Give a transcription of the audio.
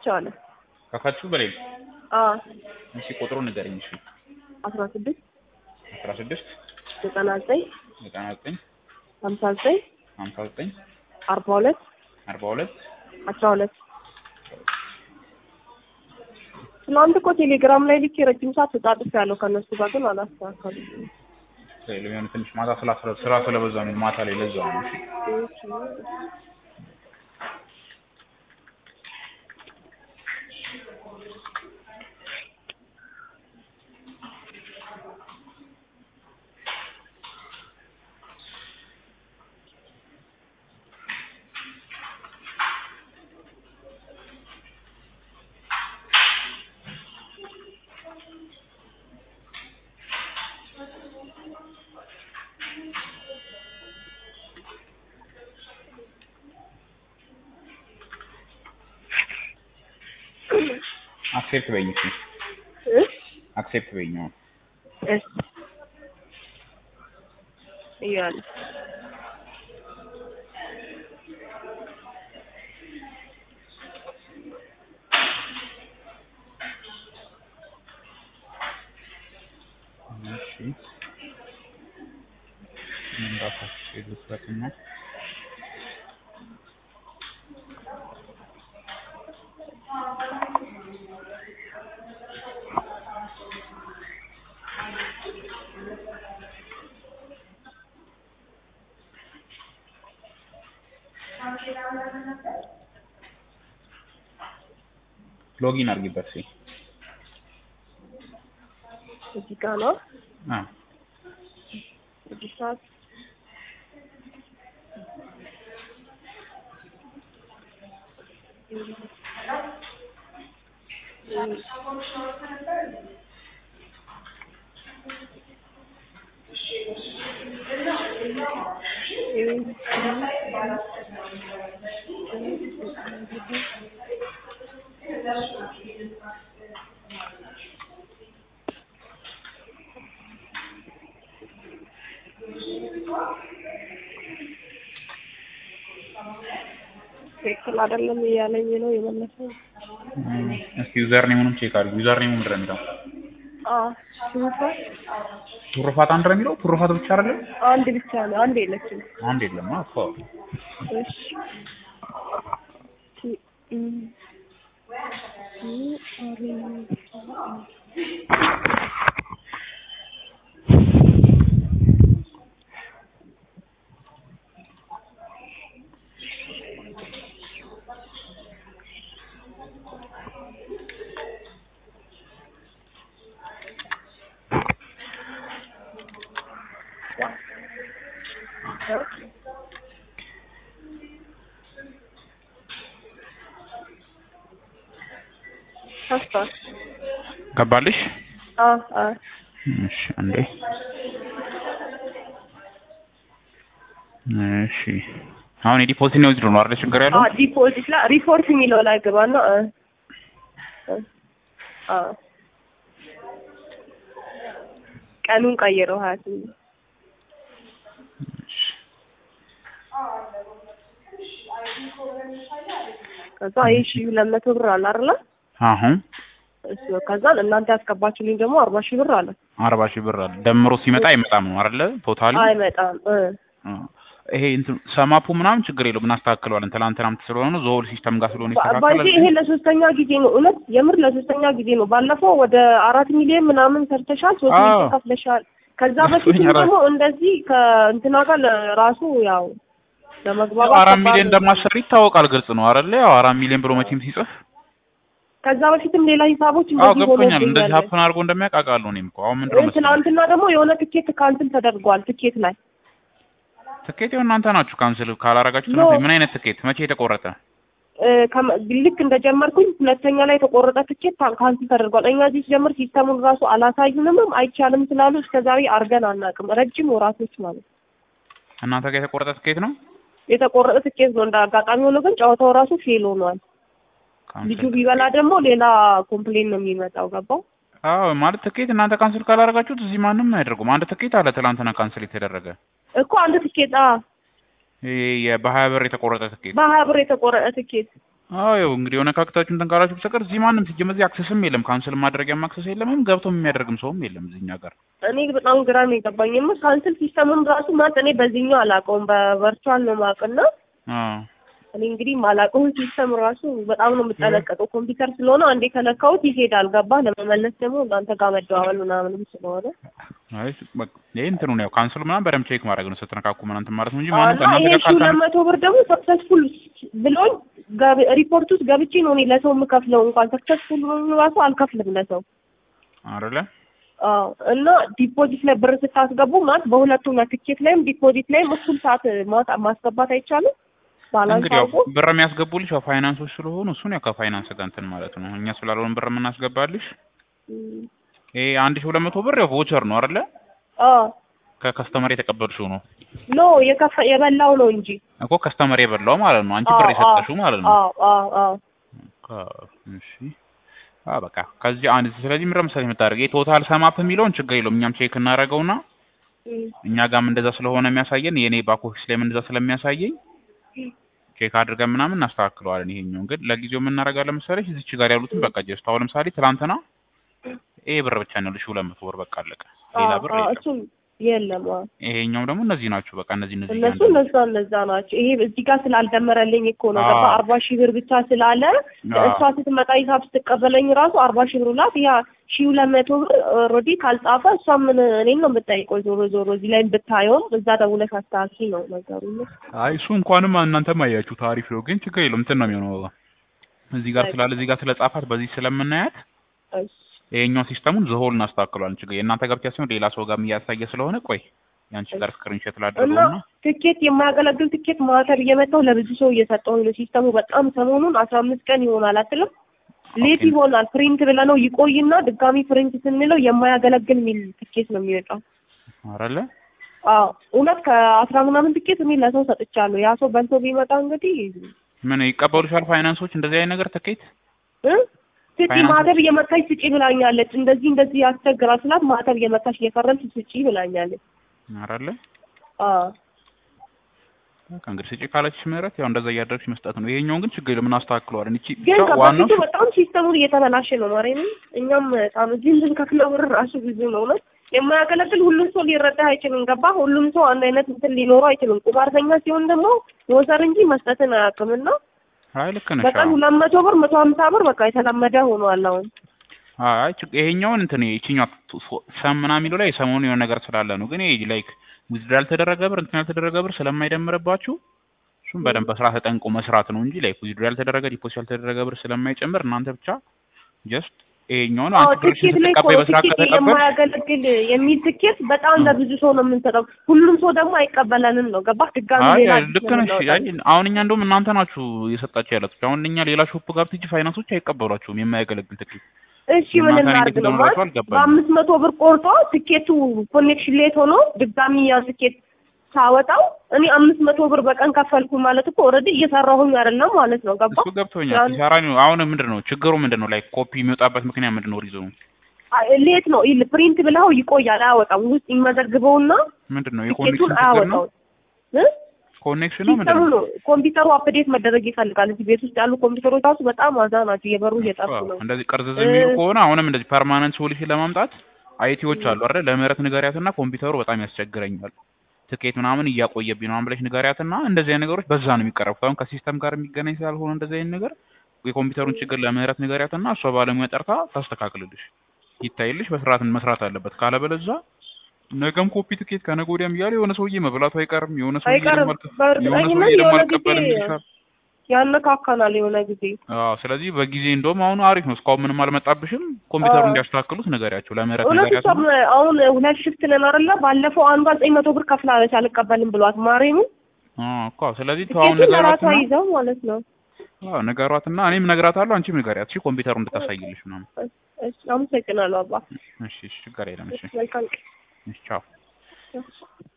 ከፍቼዋለሁ። ከፈትሽው በሌል አዎ እሺ ቁጥሩን ንገረኝ እሺ አስራ ስድስት አስራ ስድስት ዘጠና ዘጠኝ ዘጠና ዘጠኝ ሀምሳ ዘጠኝ ሀምሳ ዘጠኝ አርባ ሁለት አርባ ሁለት አስራ ሁለት ትናንት እኮ ቴሌግራም ላይ ልክ የረጅም ሰዓት ተጻጽፍ ያለው ከእነሱ ጋር ግን አላስተካከሉም። ለሚሆን ትንሽ ማታ ስላ ስራ ስለበዛ ነው ማታ ላይ ለዛው ነው እሺ አክሴፕት በይኝ እሺ እ አክሴፕት በይኝ አሁን እሺ እያለ እሺ ምን ራሳችሁ የሉበትና ሎጊን አድርጊበት እስኪ እዚህ ጋር ነው አ እዚህ ሰዓት ትክክል አይደለም እያለኝ ነው የመለሰው። እም፣ እስኪ ዩዘር ኔሙንም ቼክ አድርጊ ዩዘር ኔሙ ምንድን ነው የሚለው አዎ ስንት ቱርፋት አንድ ነው የሚለው ቱርፋት ብቻ አይደለም አንድ ብቻ ነው፣ አንድ የለችም። አንድ የለም አፎ እሺ ቲ- እም፣ ቲ- አሬ- ከፍቷል። ገባልሽ አዎ አዎ እሺ አንዴ እሺ አሁን የዲፖዚት ነው ነው አይደል ችግር ያለው አዎ ዲፖዚት ላይ ሪፖርት የሚለው ላይ ገባና እ እ አዎ ቀኑን ቀይረው ሀያ ስምንት ከዛ ይህ ሺህ ሁለት መቶ ብር አለ አይደለ? አሁን እሱ ከዛን እናንተ ያስገባችሁልኝ ደግሞ አርባ ሺህ ብር አለ። አርባ ሺህ ብር አለ ደምሮ ሲመጣ አይመጣም ነው አይደለ ቶታሊ አይመጣም እ ይሄ እንትን ሰማፑ ምናምን ችግር የለውም እናስተካክለዋለን ትናንትናም ስለሆነ ነው ዞል ሲስተም ጋር ስለሆነ ባይዜ ይሄ ይስተካከላል ለሶስተኛ ጊዜ ነው። እውነት የምር ለሶስተኛ ጊዜ ነው። ባለፈው ወደ አራት ሚሊዮን ምናምን ሰርተሻል፣ ሶስት አዎ። ሚሊዮን ከፍለሻል። ከዛ ሶስተኛ በፊትም ራ- ደግሞ እንደዚህ ከእንትና ጋር ራሱ ያው ለመግባባት አራት ከባድ ሚሊዮን ነው። እንደማሰሪ ይታወቃል ግልጽ ነው አይደለ ያው አራት ሚሊዮን ብሎ መቼም ሲጽፍ ከዛ በፊትም ሌላ ሂሳቦች አዎ እንደዚህ ገብቶኛል እንደዚህ ሆኖብኛል። ሀፕን አድርጎ እንደሚያውቅ አውቃለሁ እኔም እኮ አሁን ምንድን ነው እ መሰለኝ ትናንትና ደግሞ የሆነ ትኬት ካንስል ተደርጓል። ትኬት ላይ ትኬት ይኸው እናንተ ናችሁ ካንስል ካላረጋችሁት ኖ። ነው ምን አይነት ትኬት መቼ የተቆረጠ እ ከመ- ልክ እንደጀመርኩኝ ሁለተኛ ላይ የተቆረጠ ትኬት ታ- ካንስል ተደርጓል። እኛ እዚህ ሲጀምር ሲስተሙን ራሱ አላሳዩንም፣ አይቻልም ስላሉ እስከዛሬ አርገን አናውቅም። ረጅም ወራቶች ማለት ነው። እናንተ ጋር የተቆረጠ ትኬት ነው የተቆረጠ ትኬት ነው። እንደ አጋጣሚ ሆኖ ግን ጨዋታው ራሱ ፌል ሆኗል። ልጁ ካንስል ቢበላ ደግሞ ሌላ ኮምፕሌን ነው የሚመጣው። ገባው? አዎ ማለት ትኬት እናንተ ካንስል ካላረጋችሁት እዚህ ማንም አያደርጉም አንድ ትኬት አለ ትናንትና ካንስል የተደረገ እኮ አንድ ትኬት አ ይሄ የ- በሀያ ብር የተቆረጠ ትኬት በሀያ ብር የተቆረጠ ትኬት አዎ ያው እንግዲህ የሆነ ካክታችሁ እንትን ካላችሁ በስተቀር እዚህ ማንም ሲጀመር እዚህ አክሰስም የለም ካንስል ማድረጊያም አክሰስ የለም ገብቶ የሚያደርግም ሰውም የለም እዚህኛ ጋር እኔ በጣም ግራ ነው የገባኝ። ማ ካንስል ሲስተምም ራሱ ማለት እኔ በዚህኛው አላውቀውም በቨርቹዋል ነው የማውቅና አዎ እኔ እንግዲህ ማላውቀውን ሲስተም ራሱ በጣም ነው የምጠነቀቀው። ኮምፒውተር ስለሆነ አንዴ ከነካሁት ይሄዳል። ገባህ? ለመመለስ ደግሞ እናንተ ጋር መደዋወል ምናምንም ስለሆነ አይ በቃ ይሄ እንትኑ ነው ያው ካንስል ምናምን በደምብ ቼክ ማድረግ ነው ስትነካኩ ምናምን እንትን ማለት ነው እንጂ ማንም እና ከእናንተ ይሄ ጋር ሺህ ሁለት ካልተነ መቶ ብር ደግሞ ሰክሰስፉል ብሎኝ ገብ- ሪፖርት ውስጥ ገብቼ ነው እኔ ለሰው የምከፍለው። እንኳን ሰክሰስፉል ብሎ ራሱ አልከፍልም ለሰው። አይደለ አዎ እና ዲፖዚት ላይ ብር ስታስገቡ ማለት በሁለቱም ላይ ትኬት ላይም ዲፖዚት ላይም እኩል ሰዓት ማውጣት ማስገባት አይቻልም። ባላንስ እንግዲህ ያው አውቆ ብር የሚያስገቡልሽ ያው ፋይናንሶች ስለሆኑ እሱን ያው ከፋይናንስ ጋር እንትን ማለት ነው እኛ ስላልሆን ብር የምናስገባልሽ እም፣ ይሄ አንድ ሺህ ሁለት መቶ ብር ያው ቮቸር ነው አይደለ አዎ ከከስተመር የተቀበልሽው ነው ኖ የከፈ የበላው ነው እንጂ እኮ ከስተመር የበላው ማለት ነው አንቺ አዎ፣ ብር አዎ፣ የሰጠሽው ማለት ነው አዎ አዎ አዎ ከ- እሺ አ በቃ ከዚህ አንድ ስለዚህ ምንድን ነው መሰለኝ የምታደርገው ቶታል ሰማፕ የሚለውን ችግር የለውም እኛም ቼክ እናደርገውና እም፣ እኛ ጋርም እንደዛ ስለሆነ የሚያሳየን የኔ ባክ ኦፊስ ላይም እንደዛ ስለሚያሳየኝ ቼክ አድርገን ምናምን እናስተካክለዋለን። ይሄኛውን ግን ለጊዜው የምናደርጋለን መሰለሽ እዚች ጋር ያሉትን በቃ ጀስት አሁን ለምሳሌ ትናንትና ይሄ ብር ብቻ ነው ልሽ ሁለት መቶ ብር በቃ አለቀ። ሌላ አዎ ብር አዎ የለም። እሱም የለም አዎ ይሄኛው ደግሞ እነዚህ ናቸው በቃ እነዚህ እነዚህ እነሱ እያንዳንዱ እነዛ እነዛ ናቸው። ይሄ እዚህ ጋር ስላልደመረልኝ እኮ ነው አዎ። ገባ አርባ ሺህ ብር ብቻ ስላለ አዎ። እሷ ስትመጣ ሂሳብ ስትቀበለኝ ራሱ አርባ ሺህ ብር ላት ያ ሺህ ሁለት መቶ ብር ኦልሬዲ ካልጻፈ እሷ ምን እኔን ነው የምጠይቀው። ዞሮ ዞሮ እዚህ ላይ ብታየውም እዛ ደውለሽ አስተካኪ ነው ነገሩ። አይ እሱ እንኳንም እናንተም አያችሁ ታሪፍ ነው፣ ግን ችግር የለውም እንትን ነው የሚሆነው እዚህ ጋር ስላለ እዚህ ጋር ስለጻፋት በዚህ ስለምናያት እሺ ይሄኛው ሲስተሙን ዘሆል እናስተካክለዋለን። ችግር የእናንተ ጋር ብቻ ሲሆን ሌላ ሰው ጋርም እያሳየ ስለሆነ ቆይ ያንቺ ጋር ስክሪንሾት እና ላድርገውና ትኬት የማያገለግል ትኬት ማህተብ እየመጣው ለብዙ ሰው እየሰጠው ነው። ሲስተሙ በጣም ሰሞኑን አስራ አምስት ቀን ይሆናል አትልም? ሌት ኦኬ። ይሆናል ፕሪንት ብለነው ይቆይና ድጋሚ ፕሪንት ስንለው የማያገለግል የሚል ትኬት ነው የሚወጣው። አረለ አዎ እውነት ከአስራ ምናምን ትኬት እኔ ለሰው ሰጥቻለሁ። ያ ሰው በልቶ ቢመጣ እንግዲህ ምን ይቀበሉሻል ፋይናንሶች እንደዚህ አይነት ነገር ትኬት እ ስጪ ፋይናንስ- ማህተብ እየመታች ስጪ ብላኛለች። እንደዚህ እንደዚህ ያስቸግራል ስላት ማህተብ እየመታች እየፈረምሽ ስጪ ብላኛለች። አረለ አዎ በቃ እንግዲህ ስጪ ካለችሽ ምህረት ያው እንደዛ እያደረግሽ መስጠት ነው። ይሄኛውን ግን ችግር የለም እናስተካክለዋለን። እቺ ግን ብቻ ዋናው ከበፊቱ በጣም ሲስተሙ እየተበላሸ ነው። ማርያምን እኛም በጣም እዚህ እንድንከፍለው ብር ራሱ ብዙ ነው ነው የማያገለግል ሁሉም ሰው ሊረዳ አይችልም። ገባ ሁሉም ሰው አንድ አይነት እንትን ሊኖረው አይችልም። ቁማርተኛ ሲሆን ደግሞ መውሰድ እንጂ መስጠትን አያውቅምና አይ ልክ ነሽ። በቀን አዎ። ሁለት መቶ ብር መቶ ሀምሳ ብር በቃ የተለመደ ሆኗል አሁን። አይ ችግ- ይሄኛውን እንትን ይቺኛው ሰም ምናምን የሚለው ላይ ሰሞኑን የሆነ ነገር ስላለ ነው። ግን ይሄ ላይክ ዊዝድራ ያልተደረገ ብር እንትን ያልተደረገ ብር ስለማይደምርባችሁ እሱም በደንብ በስራ ተጠንቆ መስራት ነው እንጂ ላይክ ዊዝድራ ያልተደረገ ዲፖዚት ያልተደረገ ብር ስለማይጨምር እናንተ ብቻ ጀስት ይሄኛውን አዎ አንቺ ብርሽን ትኬት ላይ እኮ ስትቀበይ በስራ ትኬት ከተቀበል የማያገለግል የሚል ትኬት በጣም ለብዙ ሰው ነው የምንሰጠው። ሁሉም ሰው ደግሞ አይቀበለንም ነው ገባህ? ድጋሚ አይ ሌላ ልክ ነሽ። አይ አሁን እኛ እንደውም እናንተ ናችሁ እየሰጣችሁ ያላችሁ። አሁን እኛ ሌላ ሾፕ ጋር ብትሄጂ ፋይናንሶች አይቀበሏችሁም የማያገለግል ትኬት። እሺ ምን እናንተ እናድርግ እንዴት ነው እንደሆነ ማለት ራሱ አልገባኝም። በአምስት መቶ ብር ቆርጦ ትኬቱ ኮኔክሽን ሌት ሆኖ ድጋሚ ያ ትኬት ሳወጣው እኔ አምስት መቶ ብር በቀን ከፈልኩ ማለት እኮ ኦልሬዲ እየሰራሁኝ አይደለም ማለት ነው። ገባ እሱ ገብቶኛል። ያን- ሲሰራ ነው። አሁን ምንድን ነው ችግሩ? ምንድን ነው ላይክ ኮፒ የሚወጣበት ምክንያት ምንድን ነው? ሪዝኑ አይ፣ ሌት ነው ይል ፕሪንት ብለው ይቆያል፣ አያወጣም። ውስጥ ይመዘግበውና ምንድን ነው? ትኬቱን የኮኔክሽን ችግር ነው። አያወጣው እ ኮኔክሽን ነው ምንድን ሲስተሙ ነው? ነው ኮምፒውተሩ አፕዴት መደረግ ይፈልጋል። እዚህ ቤት ውስጥ ያሉ ኮምፒውተሮች ራሱ በጣም አዛ ናቸው፣ እየበሩ እየጠፉ ነው። እንደዚህ ቅርዝዝ የሚሉ እ- ከሆነ አሁንም እንደዚህ ፐርማነንት ሶሉሽን ለማምጣት አይቲዎች አሉ አይደል? ለምህረት ንገሪያትና ኮምፒውተሩ በጣም ያስቸግረኛል ትኬት ምናምን እያቆየብኝ ነው ብለሽ ንገሪያትና እንደዚህ አይነት ነገሮች በዛ ነው የሚቀረቡት። አሁን ከሲስተም ጋር የሚገናኝ ስላልሆነ እንደዚህ አይነት ነገር የኮምፒውተሩን ችግር ለምህረት ንገሪያትና እሷ ባለሙያ ጠርታ ታስተካክልልሽ፣ ይታይልሽ፣ በስርዓት መስራት አለበት። ካለበለዛ ነገም ኮፒ ትኬት ከነገ ወዲያም እያለ የሆነ ሰውዬ መብላቱ አይቀርም። የሆነ ሰውዬ አይቀርም። ደግሞ አልከ- የሆነ በእርግጠኝነት ሰውዬ ደግሞ የሆነ አልቀበልም ጊዜ ይልሻል። ያነካካናል የሆነ ጊዜ አዎ ስለዚህ በጊዜ እንደውም አሁን አሪፍ ነው። እስካሁን ምንም አልመጣብሽም። ኮምፒውተሩ አዎ። እንዲያስተካክሉት ንገሪያቸው፣ ለምህረት እውነት ንገሪያቸው። እሷም አሁን ሁለት ሽፍት ነን አይደለ? ባለፈው አንዷ ዘጠኝ መቶ ብር ከፍላለች አልቀበልም ብሏት ማሬሙ አዎ እኮ ስለዚህ ተዋውን ትኬቱን ለራሷ ንገሯትና ይዘው ማለት ነው። አዎ ንገሯትና እኔም እነግራታለሁ፣ አንቺም ንገሪያት። እሺ ኮምፒውተሩ እንድታሳይልሽ ምናምን። እሺ፣ አመሰግናለሁ አባ። እሺ እሺ ችግር የለም። እሺ መልካም ቀን። እሺ ቻው።